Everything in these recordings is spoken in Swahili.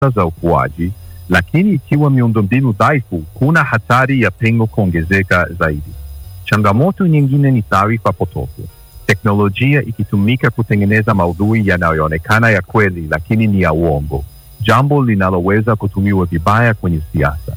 za ukuaji, lakini ikiwa miundombinu dhaifu, kuna hatari ya pengo kuongezeka zaidi. Changamoto nyingine ni taarifa potofu, teknolojia ikitumika kutengeneza maudhui yanayoonekana ya kweli lakini ni ya uongo, jambo linaloweza kutumiwa vibaya kwenye siasa.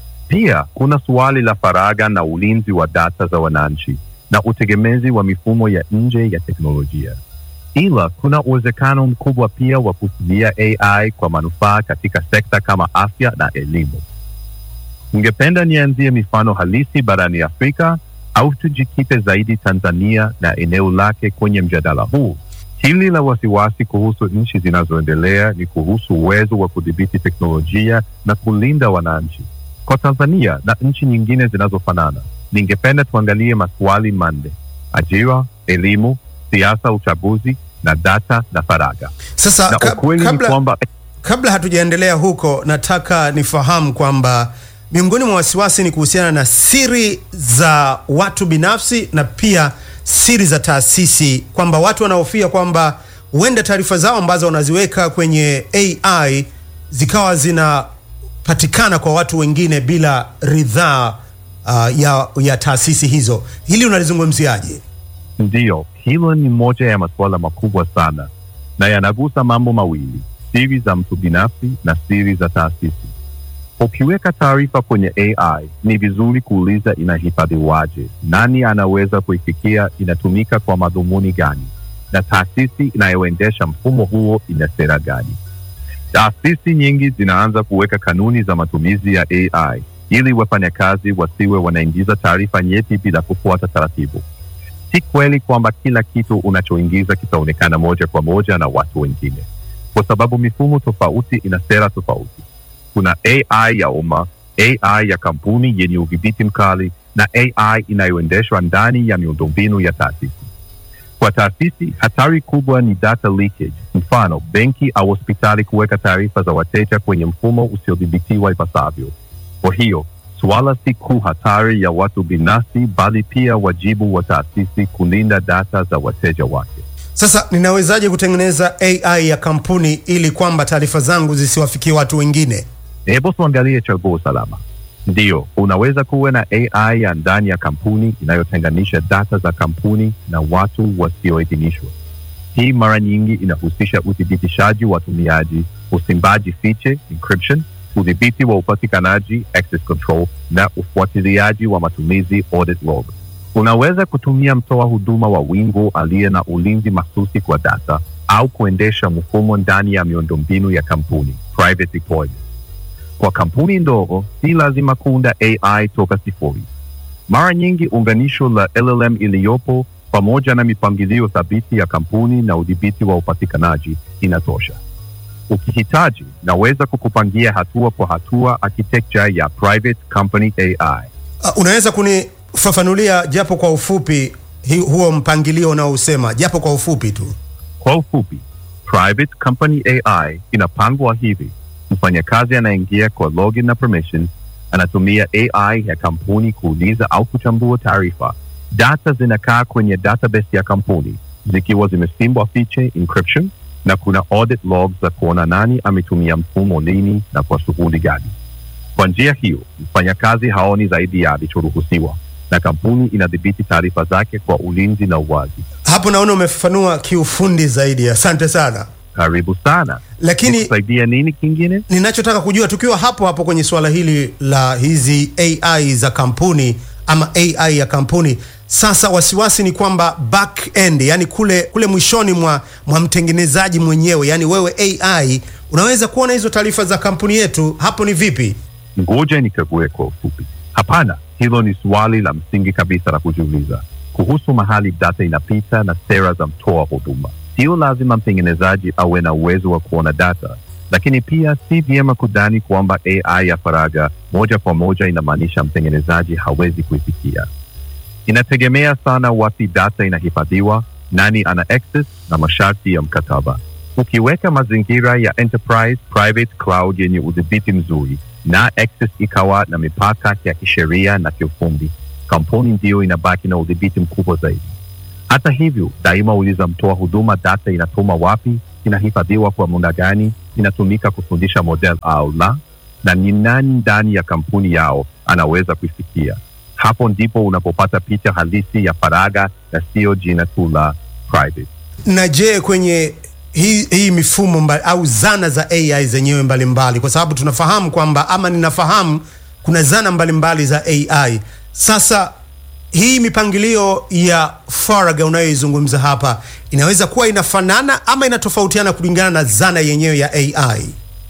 Pia kuna suali la faragha na ulinzi wa data za wananchi na utegemezi wa mifumo ya nje ya teknolojia. Ila kuna uwezekano mkubwa pia wa kutumia AI kwa manufaa katika sekta kama afya na elimu. Ungependa nianzie mifano halisi barani Afrika au tujikite zaidi Tanzania na eneo lake kwenye mjadala huu? Hili la wasiwasi kuhusu nchi zinazoendelea ni kuhusu uwezo wa kudhibiti teknolojia na kulinda wananchi. Kwa Tanzania na nchi nyingine zinazofanana, ningependa tuangalie maswali manne: ajira, elimu, siasa, uchaguzi na data na faragha. Sasa Na kab- ukweli ni kabla, kwamba kabla hatujaendelea huko, nataka nifahamu kwamba miongoni mwa wasiwasi ni kuhusiana na siri za watu binafsi na pia siri za taasisi, kwamba watu wanahofia kwamba huenda taarifa zao ambazo wanaziweka kwenye AI zikawa zinapatikana kwa watu wengine bila ridhaa uh, ya, ya taasisi hizo. Hili unalizungumziaje? Ndiyo, hilo ni moja ya masuala makubwa sana na yanagusa mambo mawili: siri za mtu binafsi na siri za taasisi. Ukiweka taarifa kwenye AI, ni vizuri kuuliza inahifadhiwaje, nani anaweza kuifikia, inatumika kwa madhumuni gani, na taasisi inayoendesha mfumo huo ina sera gani. Taasisi nyingi zinaanza kuweka kanuni za matumizi ya AI ili wafanyakazi wasiwe wanaingiza taarifa nyeti bila kufuata taratibu. Si kweli kwamba kila kitu unachoingiza kitaonekana moja kwa moja na watu wengine, kwa sababu mifumo tofauti ina sera tofauti. Kuna AI ya umma, AI ya kampuni yenye udhibiti mkali na AI inayoendeshwa ndani ya miundombinu ya taasisi. Kwa taasisi, hatari kubwa ni data leakage, mfano benki au hospitali kuweka taarifa za wateja kwenye mfumo usiodhibitiwa ipasavyo. Kwa hiyo suala si kuu hatari ya watu binafsi, bali pia wajibu wa taasisi kulinda data za wateja wake. Sasa ninawezaje kutengeneza AI ya kampuni ili kwamba taarifa zangu zisiwafikie watu wengine? Hebu tuangalie chaguo salama. Ndiyo, unaweza kuwa na AI ya ndani ya kampuni inayotenganisha data za kampuni na watu wasioidhinishwa. Hii mara nyingi inahusisha uthibitishaji wa watumiaji, usimbaji fiche encryption, udhibiti wa upatikanaji access control, na ufuatiliaji wa matumizi audit log. Unaweza kutumia mtoa huduma wa wingu aliye na ulinzi mahsusi kwa data au kuendesha mfumo ndani ya miundombinu ya kampuni private deployment. Kwa kampuni ndogo, si lazima kuunda AI toka sifuri. Mara nyingi unganisho la LLM iliyopo pamoja na mipangilio thabiti ya kampuni na udhibiti wa upatikanaji inatosha. Ukihitaji, naweza kukupangia hatua kwa hatua architecture ya private company AI. Uh, unaweza kunifafanulia japo kwa ufupi hi, huo mpangilio unaousema japo kwa ufupi tu? Kwa ufupi, private company AI inapangwa hivi: mfanyakazi anaingia kwa login na permissions, anatumia AI ya kampuni kuuliza au kuchambua taarifa. Data zinakaa kwenye database ya kampuni zikiwa zimesimbwa fiche encryption, na kuna audit logs za kuona nani ametumia mfumo lini na kwa shughuli gani. Kwa njia hiyo, mfanyakazi haoni zaidi ya alichoruhusiwa na kampuni inadhibiti taarifa zake kwa ulinzi na uwazi. Hapo naona umefafanua kiufundi zaidi, asante sana. Karibu sana. Lakini Nikusaidia nini kingine? ninachotaka kujua tukiwa hapo hapo kwenye suala hili la hizi AI za kampuni ama AI ya kampuni, sasa wasiwasi ni kwamba back end, yani kule kule mwishoni mwa, mwa mtengenezaji mwenyewe, yani wewe AI unaweza kuona hizo taarifa za kampuni yetu. Hapo ni vipi? Ngoja nikague kwa ufupi. Hapana, hilo ni swali la msingi kabisa la kujiuliza kuhusu mahali data inapita na sera za mtoa huduma. Sio lazima mtengenezaji awe na uwezo wa kuona data, lakini pia si vyema kudhani kwamba AI ya faragha moja kwa moja inamaanisha mtengenezaji hawezi kuifikia. Inategemea sana wapi data inahifadhiwa, nani ana access na masharti ya mkataba. Ukiweka mazingira ya enterprise private cloud yenye udhibiti mzuri na access ikawa na mipaka ya kisheria na kiufundi, kampuni ndiyo inabaki na udhibiti mkubwa zaidi. Hata hivyo, daima uliza mtoa huduma data inatuma wapi, inahifadhiwa kwa muda gani, inatumika kufundisha model au la, na ni nani ndani ya kampuni yao anaweza kuifikia. Hapo ndipo unapopata picha halisi ya faragha na sio jina tu la private. Na je, kwenye hii, hii mifumo mba, au zana za AI zenyewe mbalimbali, kwa sababu tunafahamu kwamba ama ninafahamu kuna zana mbalimbali za AI. Sasa hii mipangilio ya faragha unayoizungumza hapa inaweza kuwa inafanana ama inatofautiana kulingana na zana yenyewe ya AI?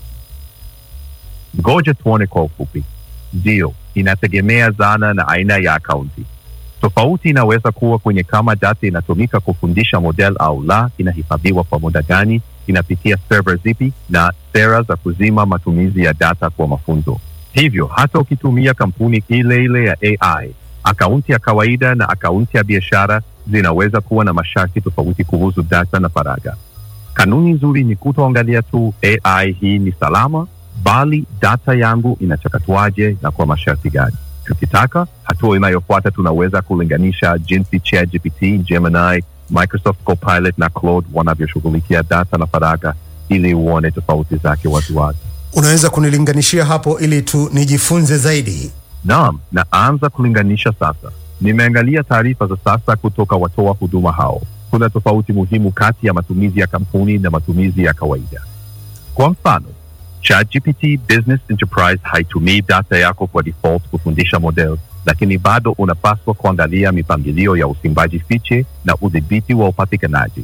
Ngoja tuone kwa ufupi. Ndiyo, inategemea zana na aina ya akaunti. Tofauti inaweza kuwa kwenye kama data inatumika kufundisha model au la, inahifadhiwa kwa muda gani, inapitia server zipi, na sera za kuzima matumizi ya data kwa mafunzo. Hivyo hata ukitumia kampuni ile ile ya AI, akaunti ya kawaida na akaunti ya biashara zinaweza kuwa na masharti tofauti kuhusu data na faragha. Kanuni nzuri ni kutoangalia tu AI hii ni salama, bali data yangu inachakatwaje na kwa masharti gani. Tukitaka hatua inayofuata, tunaweza kulinganisha jinsi ChatGPT, Gemini, Microsoft Copilot na Claude wanavyoshughulikia data na faragha ili uone tofauti zake waziwazi. Unaweza kunilinganishia hapo ili tu nijifunze zaidi? Naam, na anza kulinganisha sasa. Nimeangalia taarifa za sasa kutoka watoa huduma hao. Kuna tofauti muhimu kati ya matumizi ya kampuni na matumizi ya kawaida. Kwa mfano, ChatGPT Business Enterprise haitumii data yako kwa default kufundisha model, lakini bado unapaswa kuangalia mipangilio ya usimbaji fiche na udhibiti wa upatikanaji.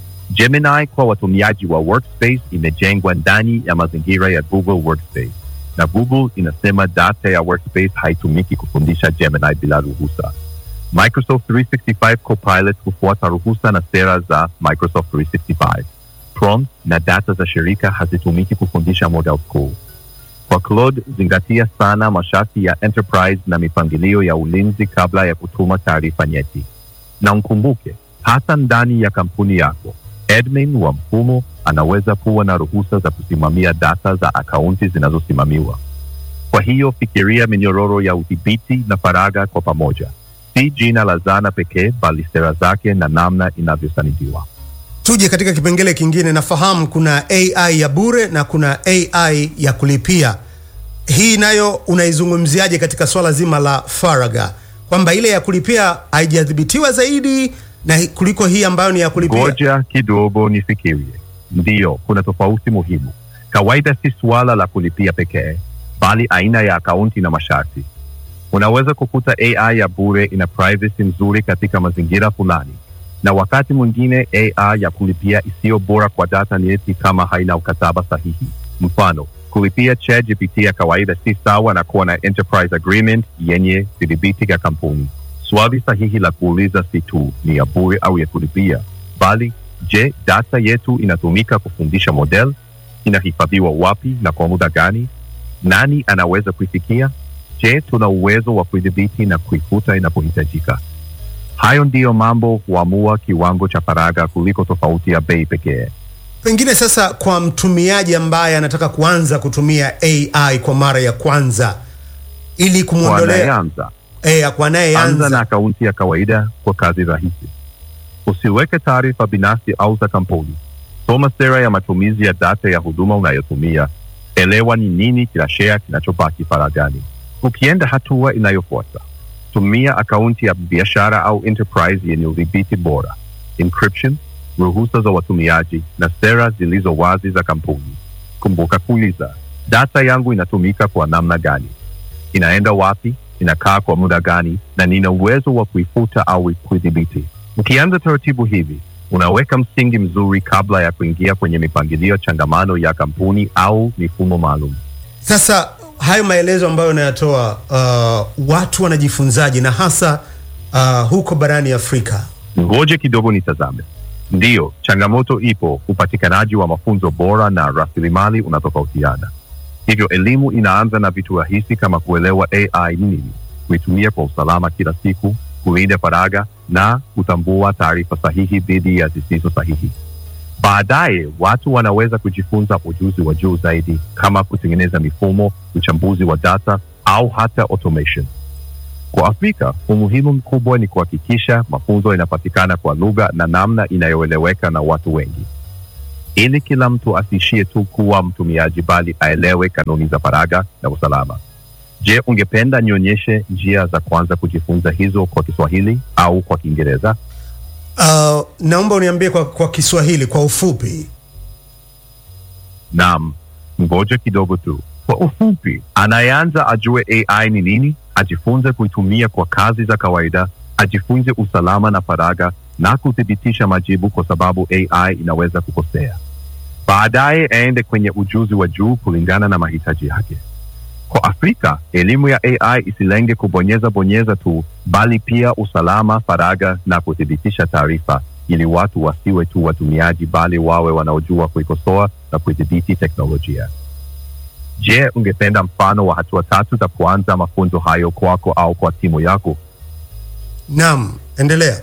Gemini kwa watumiaji wa Workspace imejengwa ndani ya mazingira ya Google Workspace na Google inasema data ya Workspace haitumiki kufundisha Gemini bila ruhusa. Microsoft 365 Copilot hufuata ruhusa na sera za Microsoft 365. Prompt na data za shirika hazitumiki kufundisha model school. Kwa Claude, zingatia sana masharti ya enterprise na mipangilio ya ulinzi kabla ya kutuma taarifa nyeti. Na mkumbuke, hata ndani ya kampuni yako, admin wa mfumo anaweza kuwa na ruhusa za kusimamia data za akaunti zinazosimamiwa. Kwa hiyo fikiria minyororo ya udhibiti na faragha kwa pamoja, si jina la zana pekee, bali sera zake na namna inavyosanidiwa. Tuje katika kipengele kingine. Nafahamu kuna AI ya bure na kuna AI ya kulipia. Hii nayo unaizungumziaje katika swala zima la faragha, kwamba ile ya kulipia haijadhibitiwa zaidi na kuliko hii ambayo ni ya kulipia? Ngoja kidogo nifikirie. Ndiyo, kuna tofauti muhimu. Kawaida si suala la kulipia pekee, bali aina ya akaunti na masharti. Unaweza kukuta AI ya bure ina privacy nzuri katika mazingira fulani, na wakati mwingine AI ya kulipia isiyo bora kwa data nyeti kama haina ukataba sahihi. Mfano, kulipia ChatGPT ya kawaida si sawa na kuwa na enterprise agreement yenye kudhibiti ya kampuni. Swali sahihi la kuuliza si tu ni ya bure au ya kulipia, bali je, data yetu inatumika kufundisha model? Inahifadhiwa wapi na kwa muda gani? Nani anaweza kuifikia? Je, tuna uwezo wa kuidhibiti na kuifuta inapohitajika? Hayo ndiyo mambo huamua kiwango cha faragha kuliko tofauti ya bei pekee. Pengine sasa, kwa mtumiaji ambaye anataka kuanza kutumia AI kwa mara ya kwanza, ili kumwondolea Wanayeanza eh, kwa anza na anayeanza akaunti ya kawaida kwa kazi rahisi. Usiweke taarifa binafsi au za kampuni. Soma sera ya matumizi ya data ya huduma unayotumia. Elewa ni nini kila share kinachobaki faraghani. Ukienda hatua inayofuata, tumia akaunti ya biashara au enterprise yenye udhibiti bora, encryption, ruhusa za watumiaji na sera zilizo wazi za kampuni. Kumbuka kuuliza, data yangu inatumika kwa namna gani? Inaenda wapi? Inakaa kwa muda gani? Na nina uwezo wa kuifuta au kuidhibiti? Ukianza taratibu hivi, unaweka msingi mzuri kabla ya kuingia kwenye mipangilio changamano ya kampuni au mifumo maalum. sasa hayo maelezo ambayo unayatoa, uh, watu wanajifunzaje na hasa uh, huko barani Afrika? Ngoje kidogo nitazame. Ndiyo, changamoto ipo. Upatikanaji wa mafunzo bora na rasilimali unatofautiana. Hivyo elimu inaanza na vitu rahisi kama kuelewa AI ni nini, kuitumia kwa usalama kila siku, kulinda faragha na kutambua taarifa sahihi dhidi ya zisizo sahihi. Baadaye watu wanaweza kujifunza ujuzi wa juu zaidi kama kutengeneza mifumo, uchambuzi wa data au hata automation. Kwa Afrika, umuhimu mkubwa ni kuhakikisha mafunzo yanapatikana kwa lugha na namna inayoeleweka na watu wengi. ili kila mtu asiishie tu kuwa mtumiaji, bali aelewe kanuni za faragha na usalama. Je, ungependa nionyeshe njia za kwanza kujifunza hizo kwa Kiswahili au kwa Kiingereza? Uh, naomba uniambie kwa, kwa Kiswahili kwa ufupi. Naam, ngoja kidogo tu. Kwa ufupi, anayeanza ajue AI ni nini, ajifunze kuitumia kwa kazi za kawaida, ajifunze usalama na faragha na kuthibitisha majibu, kwa sababu AI inaweza kukosea. Baadaye aende kwenye ujuzi wa juu kulingana na mahitaji yake. Kwa Afrika, elimu ya AI isilenge kubonyeza bonyeza tu, bali pia usalama, faragha na kuthibitisha taarifa, ili watu wasiwe tu watumiaji, bali wawe wanaojua kuikosoa na kudhibiti teknolojia. Je, ungependa mfano wa hatua tatu za kuanza mafunzo hayo kwako au kwa timu yako? Naam, endelea.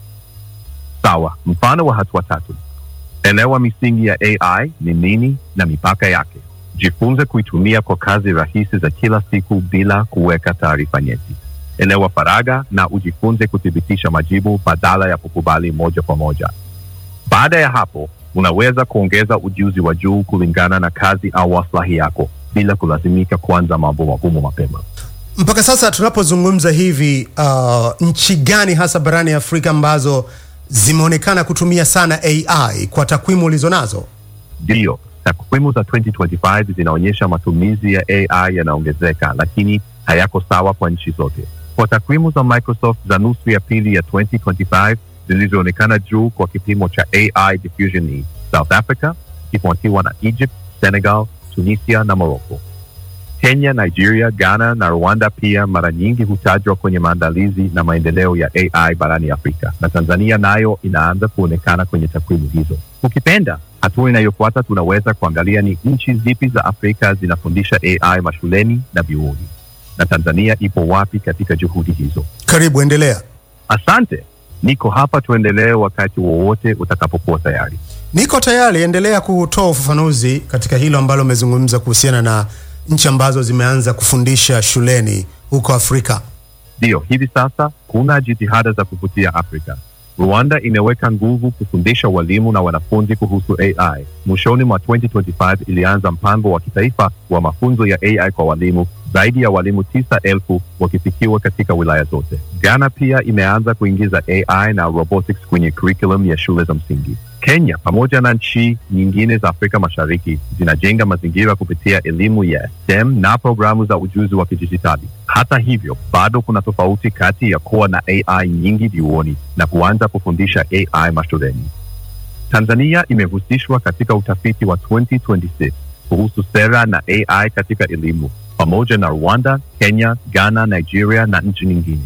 Sawa, mfano wa hatua tatu: elewa misingi ya AI ni nini na mipaka yake. Jifunze kuitumia kwa kazi rahisi za kila siku bila kuweka taarifa nyeti. Elewa faragha na ujifunze kuthibitisha majibu badala ya kukubali moja kwa moja. Baada ya hapo, unaweza kuongeza ujuzi wa juu kulingana na kazi au maslahi yako bila kulazimika kuanza mambo magumu mapema. Mpaka sasa tunapozungumza hivi, uh, nchi gani hasa barani Afrika ambazo zimeonekana kutumia sana AI kwa takwimu ulizonazo? Ndiyo, takwimu za 2025 zinaonyesha matumizi ya AI yanaongezeka, lakini hayako sawa kwa nchi zote. Kwa takwimu za Microsoft za nusu ya pili ya 2025 zilizoonekana juu kwa kipimo cha AI diffusion ni South Africa ikifuatiwa na Egypt, Senegal, Tunisia na Morocco. Kenya, Nigeria, Ghana na Rwanda pia mara nyingi hutajwa kwenye maandalizi na maendeleo ya AI barani Afrika, na Tanzania nayo inaanza kuonekana kwenye takwimu hizo. Ukipenda, hatua inayofuata tunaweza kuangalia ni nchi zipi za Afrika zinafundisha AI mashuleni na vyuoni, na Tanzania ipo wapi katika juhudi hizo. Karibu, endelea. Asante, niko hapa, tuendelee wakati wowote utakapokuwa tayari. Niko tayari, endelea kutoa ufafanuzi katika hilo ambalo umezungumza kuhusiana na nchi ambazo zimeanza kufundisha shuleni huko Afrika. Ndiyo, hivi sasa kuna jitihada za kuvutia Afrika. Rwanda imeweka nguvu kufundisha walimu na wanafunzi kuhusu AI. Mwishoni mwa 2025 ilianza mpango wa kitaifa wa mafunzo ya AI kwa walimu, zaidi ya walimu tisa elfu wakifikiwa katika wilaya zote. Ghana pia imeanza kuingiza AI na robotics kwenye curriculum ya shule za msingi. Kenya pamoja na nchi nyingine za Afrika Mashariki zinajenga mazingira kupitia elimu ya STEM na programu za ujuzi wa kidijitali. Hata hivyo, bado kuna tofauti kati ya kuwa na AI nyingi vyuoni na kuanza kufundisha AI mashuleni. Tanzania imehusishwa katika utafiti wa 2026 kuhusu sera na AI katika elimu pamoja na Rwanda, Kenya, Ghana, Nigeria na nchi nyingine.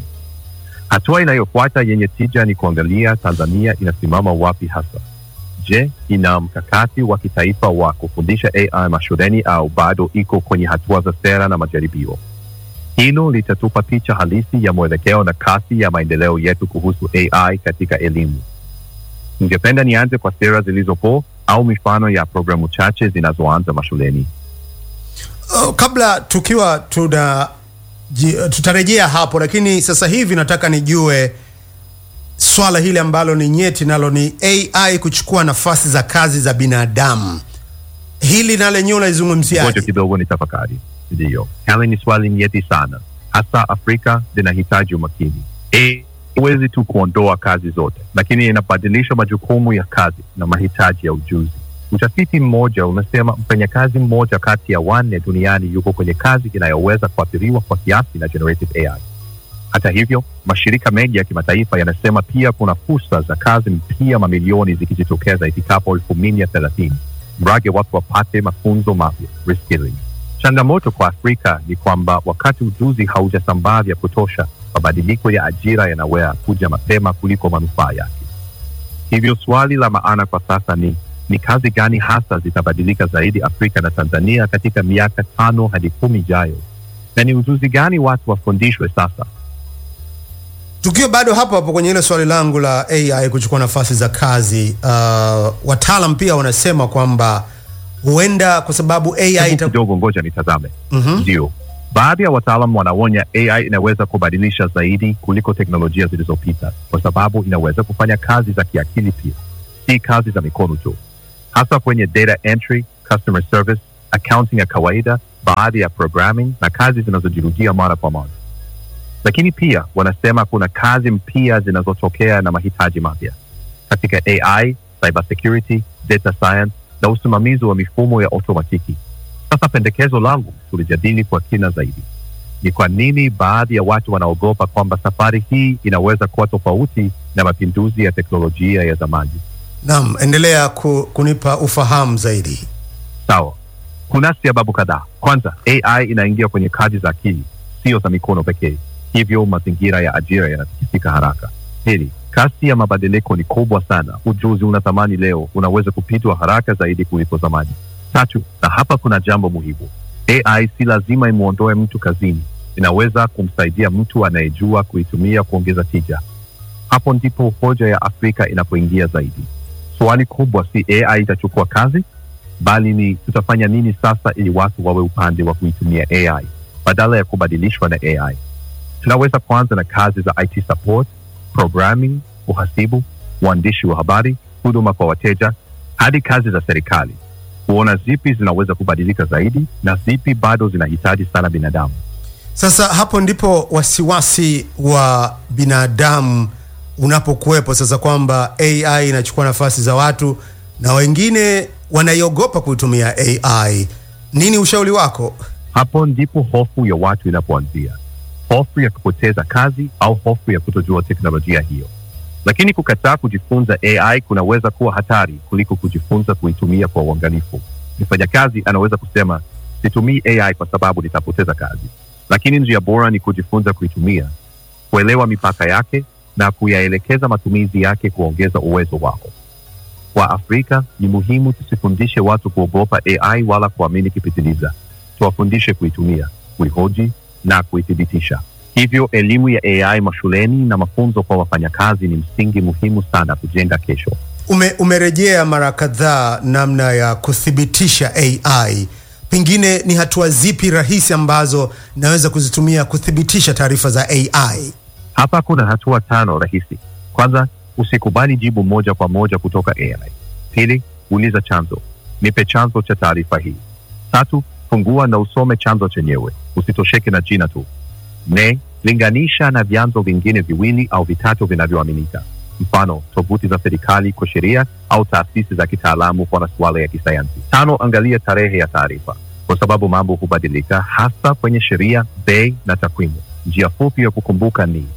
Hatua inayofuata yenye tija ni kuangalia Tanzania inasimama wapi hasa. Je, ina mkakati wa kitaifa wa kufundisha AI mashuleni au bado iko kwenye hatua za sera na majaribio? Hilo litatupa picha halisi ya mwelekeo na kasi ya maendeleo yetu kuhusu AI katika elimu. Ningependa nianze kwa sera zilizopo au mifano ya programu chache zinazoanza mashuleni. Uh, kabla tukiwa tuna ji- tutarejea hapo, lakini sasa hivi nataka nijue swala hili ambalo ni nyeti, nalo ni AI kuchukua nafasi za kazi za binadamu. Hili na lenyewe Ngoja unalizungumziaje? kidogo ni tafakari. Ndiyo, hili ni swali nyeti sana, hasa Afrika linahitaji umakini. Eh, Huwezi tu kuondoa kazi zote, lakini inabadilisha majukumu ya kazi na mahitaji ya ujuzi. Utafiti mmoja unasema mfanyakazi mmoja kati ya wanne duniani yuko kwenye kazi inayoweza kuathiriwa kwa kiasi na generative AI. Hata hivyo, mashirika mengi ya kimataifa yanasema pia kuna fursa za kazi mpya mamilioni zikijitokeza ifikapo elfu mbili na thelathini mradi watu wapate mafunzo mapya reskilling. Changamoto kwa Afrika ni kwamba wakati ujuzi haujasambaa vya kutosha, mabadiliko ya ajira yanaweza kuja mapema kuliko manufaa yake. Hivyo swali la maana kwa sasa ni ni kazi gani hasa zitabadilika zaidi Afrika na Tanzania katika miaka tano hadi kumi ijayo, na ni ujuzi gani watu wafundishwe sasa? Tukiwa bado hapo hapo kwenye ile swali langu la AI kuchukua nafasi za kazi, uh, wataalam pia wanasema kwamba huenda kwa sababu AI Hebu ita... kidogo, ngoja nitazame. Mhm. Ndio, baadhi ya wataalam wanaonya AI inaweza kubadilisha zaidi kuliko teknolojia zilizopita, kwa sababu inaweza kufanya kazi za kiakili pia, si kazi za mikono tu. hasa kwenye data entry, customer service, accounting ya kawaida, baadhi ya programming na kazi zinazojirudia mara kwa mara. Lakini pia wanasema kuna kazi mpya zinazotokea na mahitaji mapya katika AI, cybersecurity, data science na usimamizi wa mifumo ya otomatiki. Sasa pendekezo langu tulijadili kwa kina zaidi ni kwa nini baadhi ya watu wanaogopa kwamba safari hii inaweza kuwa tofauti na mapinduzi ya teknolojia ya zamani. Naam, endelea ku, kunipa ufahamu zaidi. Sawa, kuna sababu kadhaa. Kwanza, AI inaingia kwenye kazi za akili, sio za mikono pekee, hivyo mazingira ya ajira yanatikisika haraka. Pili, kasi ya mabadiliko ni kubwa sana. Ujuzi una thamani leo unaweza kupitwa haraka zaidi kuliko zamani. Tatu, na hapa kuna jambo muhimu, AI si lazima imwondoe mtu kazini, inaweza kumsaidia mtu anayejua kuitumia kuongeza tija. Hapo ndipo hoja ya Afrika inapoingia zaidi. Swali kubwa si AI itachukua kazi, bali ni tutafanya nini sasa ili watu wawe upande wa kuitumia AI badala ya kubadilishwa na AI. Tunaweza kuanza na kazi za IT support, programming, uhasibu, uandishi wa habari, huduma kwa wateja, hadi kazi za serikali, kuona zipi zinaweza kubadilika zaidi na zipi bado zinahitaji sana binadamu. Sasa hapo ndipo wasiwasi wa binadamu unapokuwepo sasa, kwamba AI inachukua nafasi za watu na wengine wanaiogopa kuitumia AI. Nini ushauri wako? Hapo ndipo hofu ya watu inapoanzia, hofu ya kupoteza kazi au hofu ya kutojua teknolojia hiyo. Lakini kukataa kujifunza AI kunaweza kuwa hatari kuliko kujifunza kuitumia kwa uangalifu. Mfanyakazi anaweza kusema situmii AI kwa sababu nitapoteza kazi, lakini njia bora ni kujifunza kuitumia, kuelewa mipaka yake na kuyaelekeza matumizi yake kuongeza uwezo wako. Kwa Afrika ni muhimu tusifundishe watu kuogopa AI wala kuamini kipitiliza. Tuwafundishe kuitumia, kuihoji na kuithibitisha. Hivyo elimu ya AI mashuleni na mafunzo kwa wafanyakazi ni msingi muhimu sana kujenga kesho. Ume, umerejea mara kadhaa namna ya kuthibitisha AI. Pengine ni hatua zipi rahisi ambazo naweza kuzitumia kuthibitisha taarifa za AI? Hapa kuna hatua tano rahisi. Kwanza, usikubali jibu moja kwa moja kutoka AI. Pili, uliza chanzo, nipe chanzo cha taarifa hii. Tatu, fungua na usome chanzo chenyewe, usitosheke na jina tu. Nne, linganisha na vyanzo vingine viwili au vitatu vinavyoaminika, mfano tovuti za serikali kwa sheria au taasisi za kitaalamu kwa masuala ya kisayansi. Tano, angalia tarehe ya taarifa, kwa sababu mambo hubadilika, hasa kwenye sheria, bei na takwimu. Njia fupi ya kukumbuka ni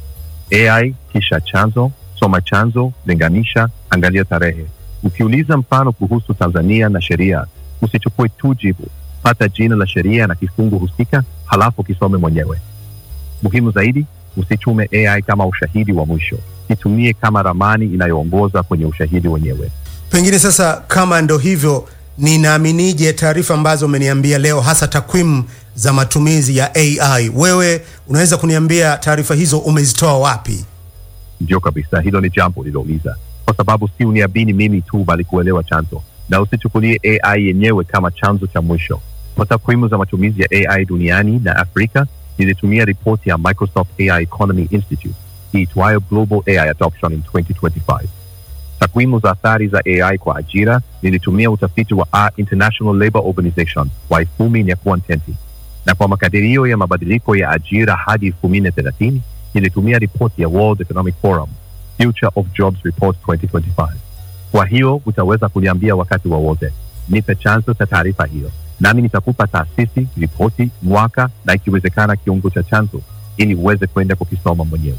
AI kisha chanzo, soma chanzo, linganisha, angalia tarehe. Ukiuliza mfano kuhusu Tanzania na sheria, usichukue tu jibu, pata jina la sheria na kifungu husika, halafu kisome mwenyewe. Muhimu zaidi, usitume AI kama ushahidi wa mwisho, itumie kama ramani inayoongoza kwenye ushahidi wenyewe. Pengine sasa, kama ndo hivyo, ninaaminije taarifa ambazo umeniambia leo, hasa takwimu za matumizi ya AI? Wewe unaweza kuniambia taarifa hizo umezitoa wapi? Ndio kabisa, hilo ni jambo lilouliza, kwa sababu si uniamini mimi tu, bali kuelewa chanzo, na usichukulie AI yenyewe kama chanzo cha mwisho. Kwa takwimu za matumizi ya AI duniani na Afrika, nilitumia ripoti ya Microsoft AI Economy Institute iitwayo Global AI Adoption in 2025. Takwimu za athari za AI kwa ajira nilitumia utafiti wa A International Labour Organization wa elfu mbili na kuantenti, na kwa makadirio ya mabadiliko ya ajira hadi elfu mbili na thelathini nilitumia ripoti ya World Economic Forum Future of Jobs Report 2025. Kwa hiyo utaweza kuniambia wakati wowote wa nipe chanzo cha taarifa hiyo, nami nitakupa taasisi, ripoti, mwaka na ikiwezekana kiungo cha chanzo ili uweze kwenda kukisoma mwenyewe.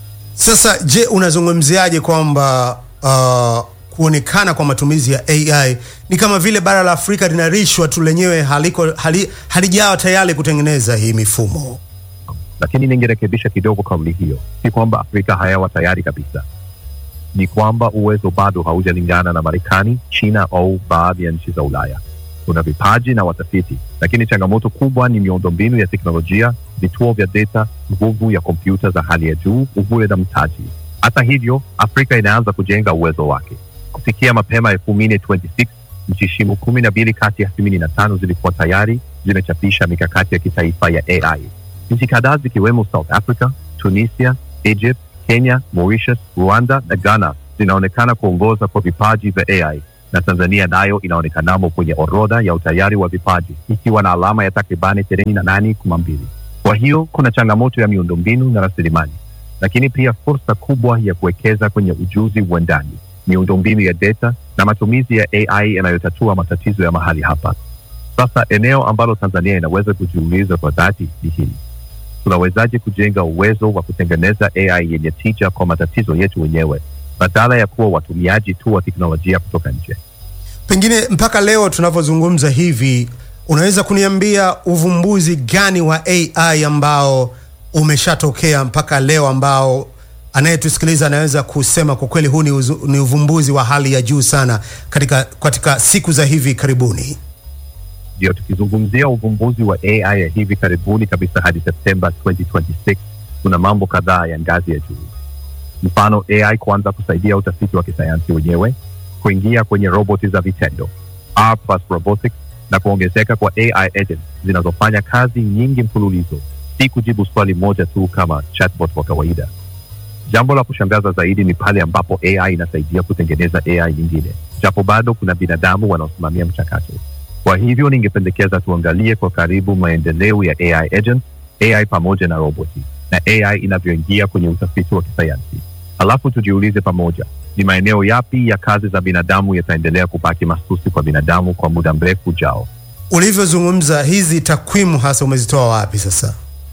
Sasa je, unazungumziaje kwamba uh, kuonekana kwa matumizi ya AI ni kama vile bara la Afrika linarishwa tu lenyewe haliko hali, halijawa tayari kutengeneza hii mifumo? Lakini ningerekebisha kidogo kauli hiyo. Si kwamba Afrika hayawa tayari kabisa, ni kwamba uwezo bado haujalingana na Marekani, China au baadhi ya nchi za Ulaya. Kuna vipaji na watafiti, lakini changamoto kubwa ni miundombinu ya teknolojia, vituo vya data, nguvu ya kompyuta za hali ya juu, uhuru na mtaji. Hata hivyo, Afrika inaanza kujenga uwezo wake. Kufikia mapema elfu mbili 26 nchi shimu kumi na mbili kati ya themanini na tano zilikuwa tayari zimechapisha mikakati ya kitaifa ya AI. Nchi kadhaa zikiwemo South Africa, Tunisia, Egypt, Kenya, Mauritius, Rwanda na Ghana zinaonekana kuongoza kwa vipaji vya AI na Tanzania nayo inaonekanamo kwenye orodha ya utayari wa vipaji ikiwa na alama ya takribani ishirini na nane kumi mbili. Kwa hiyo kuna changamoto ya miundombinu na rasilimali, lakini pia fursa kubwa ya kuwekeza kwenye ujuzi wa ndani, miundombinu ya data na matumizi ya AI yanayotatua matatizo ya mahali hapa. Sasa eneo ambalo Tanzania inaweza kujiuliza kwa dhati ni hili: tunawezaje kujenga uwezo wa kutengeneza AI yenye tija kwa matatizo yetu wenyewe badala ya kuwa watumiaji tu wa teknolojia kutoka nje? Pengine mpaka leo tunavyozungumza hivi, unaweza kuniambia uvumbuzi gani wa AI ambao umeshatokea mpaka leo ambao anayetusikiliza anaweza kusema kwa kweli huu ni, uzu, ni uvumbuzi wa hali ya juu sana katika, katika siku za hivi karibuni? Ndio, tukizungumzia uvumbuzi wa AI ya hivi karibuni kabisa hadi Septemba 2026 kuna mambo kadhaa ya ngazi ya juu. Mfano, AI kuanza kusaidia utafiti wa kisayansi wenyewe, kuingia kwenye roboti za vitendo R plus robotics, na kuongezeka kwa AI agents zinazofanya kazi nyingi mfululizo, si kujibu swali moja tu kama chatbot wa kawaida. Jambo la kushangaza zaidi ni pale ambapo AI inasaidia kutengeneza AI nyingine, japo bado kuna binadamu wanaosimamia mchakato. Kwa hivyo ningependekeza tuangalie kwa karibu maendeleo ya AI agents, AI pamoja na roboti na AI inavyoingia kwenye utafiti wa kisayansi. Halafu tujiulize pamoja, ni maeneo yapi ya kazi za binadamu yataendelea kubaki mahsusi kwa binadamu kwa muda mrefu ujao? Ulivyozungumza, hizi takwimu hasa umezitoa wapi sasa?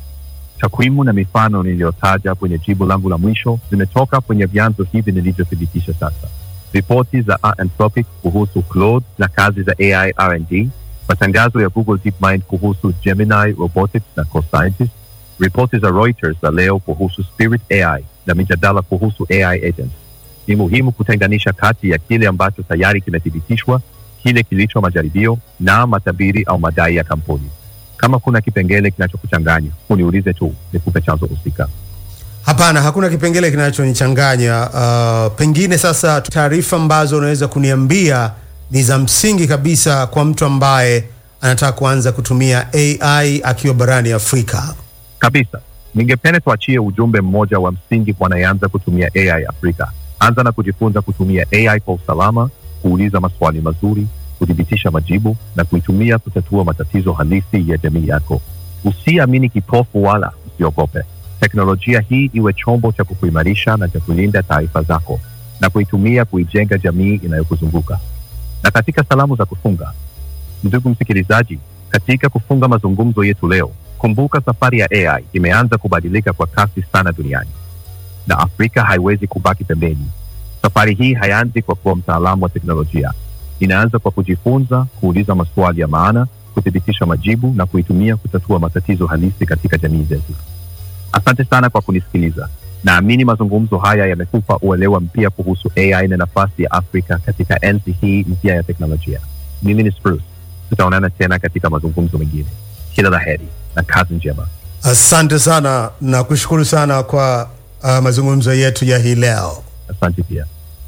Takwimu na mifano niliyotaja kwenye jibu langu la mwisho zimetoka kwenye vyanzo hivi nilivyothibitisha sasa: ripoti za Anthropic kuhusu Claude na kazi za AI R&D, matangazo ya Google DeepMind kuhusu Gemini Robotics na Co-Scientist, ripoti za Reuters za leo kuhusu Spirit AI na mijadala kuhusu AI agents. Ni muhimu kutenganisha kati ya kile ambacho tayari kimethibitishwa, kile kilicho majaribio na matabiri au madai ya kampuni. Kama kuna kipengele kinachokuchanganya uniulize tu, nikupe chanzo husika. Hapana, hakuna kipengele kinachonichanganya. Uh, pengine sasa taarifa ambazo unaweza kuniambia ni za msingi kabisa kwa mtu ambaye anataka kuanza kutumia AI akiwa barani Afrika. Kabisa, ningependa tuachie ujumbe mmoja wa msingi kwa anayeanza kutumia AI Afrika. Anza na kujifunza kutumia AI kwa usalama, kuuliza maswali mazuri, kuthibitisha majibu na kuitumia kutatua matatizo halisi ya jamii yako. Usiamini kipofu wala usiogope. Teknolojia hii iwe chombo cha kukuimarisha na cha kulinda taarifa zako na kuitumia kuijenga jamii inayokuzunguka. Na katika salamu za kufunga, ndugu msikilizaji, katika kufunga mazungumzo yetu leo, kumbuka safari ya AI imeanza kubadilika kwa kasi sana duniani na Afrika haiwezi kubaki pembeni. Safari hii haianzi kwa kuwa mtaalamu wa teknolojia, inaanza kwa kujifunza, kuuliza maswali ya maana, kuthibitisha majibu na kuitumia kutatua matatizo halisi katika jamii zetu. Asante sana kwa kunisikiliza. Naamini mazungumzo haya yamekupa uelewa mpya kuhusu AI na nafasi ya Afrika katika enzi hii mpya ya teknolojia. Mimi ni Spruce, tutaonana tena katika mazungumzo mengine. Kila la heri na kazi njema. Asante sana na kushukuru sana kwa uh, mazungumzo yetu ya hii leo. Asante pia.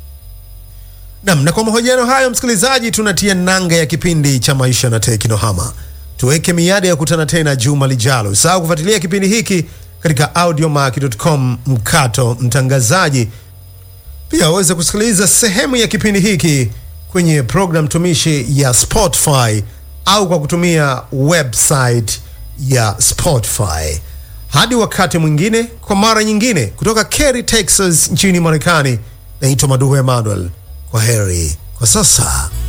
Nam, na kwa mahojiano hayo, msikilizaji, tunatia nanga ya kipindi cha maisha na teknohama. Tuweke miadi ya kutana tena juma lijalo. Usahau kufuatilia kipindi hiki katika audiomack.com mkato mtangazaji. Pia waweze kusikiliza sehemu ya kipindi hiki kwenye program tumishi ya Spotify au kwa kutumia website ya Spotify. Hadi wakati mwingine, kwa mara nyingine, kutoka Cary, Texas nchini Marekani, naitwa Maduhu Emmanuel. Kwa heri kwa sasa.